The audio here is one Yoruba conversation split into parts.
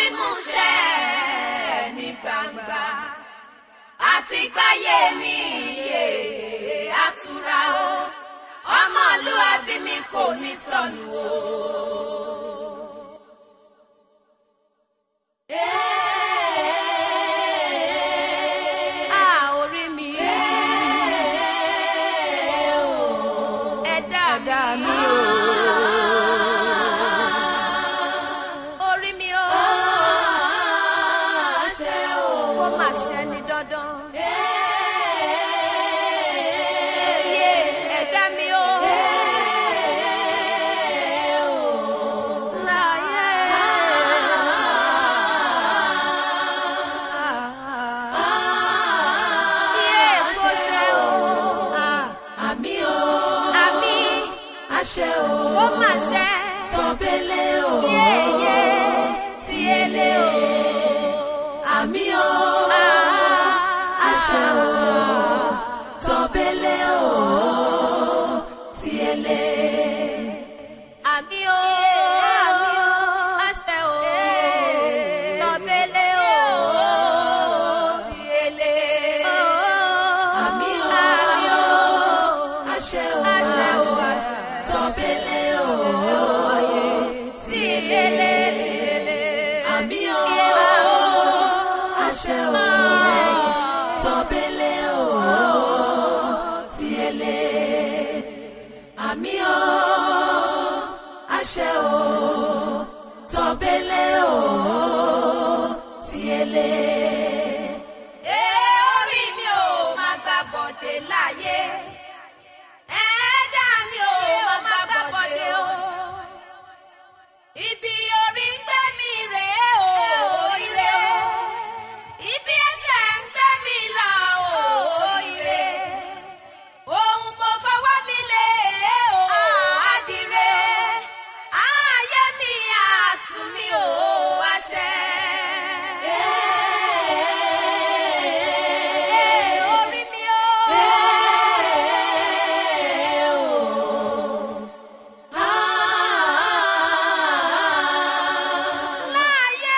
múṣẹ ní gbangba àti gbáyé mi yé àtúrà o ọmọlúwàbí mi kò ní sọnù o. Ah, orí mi. Ẹ̀dá mi o. Orí mi o. Ó mà ṣe ní dandan. Yé ẹ̀dá mi o. Láyé. Yé kó ṣe o. àmì o Àmì àṣẹ o ó mà ṣe. tọ́bẹ̀lẹ̀ o Yéyé tí ele o. àmì o àṣẹ o tọ́bẹ̀lẹ̀ o tiẹ̀lẹ̀ Àmì o, àmì o, àṣẹ o, lọ́bẹ̀lẹ̀ o, ti ele. àmì o Àmì o, àṣẹ o àṣẹ o, àṣẹ. tọ́bẹ̀lẹ̀ o ti ele, ti ele. àmì o àṣẹ o tọ́bẹ̀lẹ̀ o tiẹ̀lẹ̀ àmì o àṣẹ o tọ́bẹ̀lẹ̀ o tiẹ̀lẹ̀. Ee, orí mi ò máa gbà bọ̀dé láyé. Ẹ̀ẹ́dá mi ò máa gbà bọ̀dé o. Ibi orí ń gbé mi rèé o, ire. Ibi ẹsẹ̀ ń gbé mi là o, ire. Ohun mo fọwọ́ mi lé o, àdìrẹ. Ayé mi àtú mi ò àṣẹ. Ee, orí mi o. Láyé.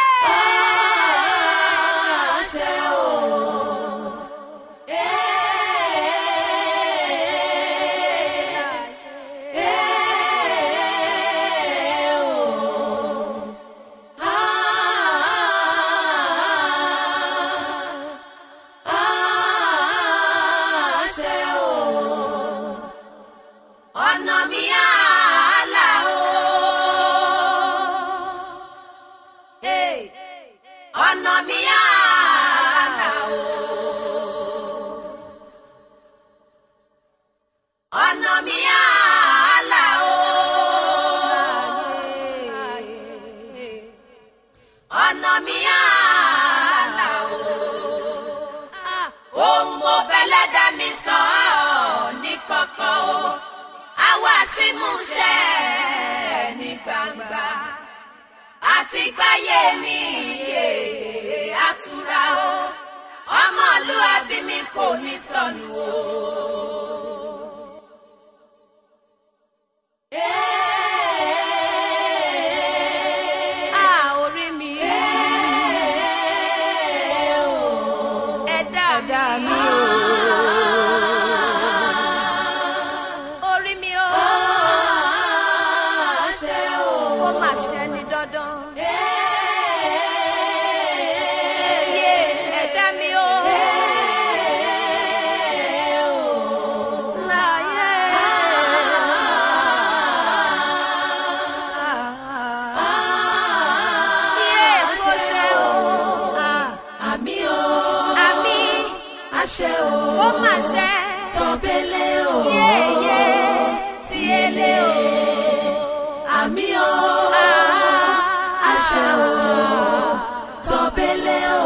ọ̀nà mi àálà o. Hey, ọ̀nà mi àálà o. ọ̀nà mi àálà o. ọ̀nà mi àálà o. ohun mo fẹ́lẹ́ dá mi sọ ọ́ ní kọ̀kọ̀ o àwa sí múṣẹ ní gbangba àti gbáyé mi yé àtúrà o ọmọlúwàbí mi kò ní sọnù o. Ah, orí mi. Ẹ̀dá mi o. Orí mi o. Ó mà ṣe ní dandan. Yé ẹ̀dá mi o. Láyé. Yé kó ṣe o. Àmì o, Àmì àṣẹ o, ó mà ṣe. tọ́bẹ̀lẹ̀ o, Yéyé tí ele o. àmì o, àṣẹ o, tọ́bẹ̀lẹ̀ o,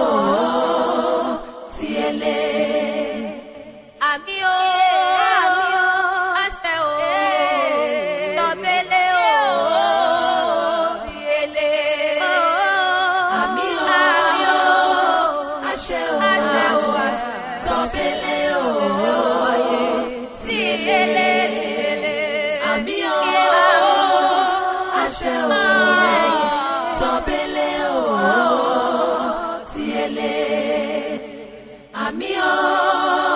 tiẹ̀lẹ̀. Àmì o, àmì o, àṣẹ o, lọ́bẹ̀lẹ̀ o, ti ele. Àmì o, àṣẹ o, àṣẹ o, àṣẹ. tọ́bẹ̀lẹ̀ o, ti ele, ti ele. àmì o, àṣẹ o, tọ́bẹ̀lẹ̀ o, bele. Àmì o.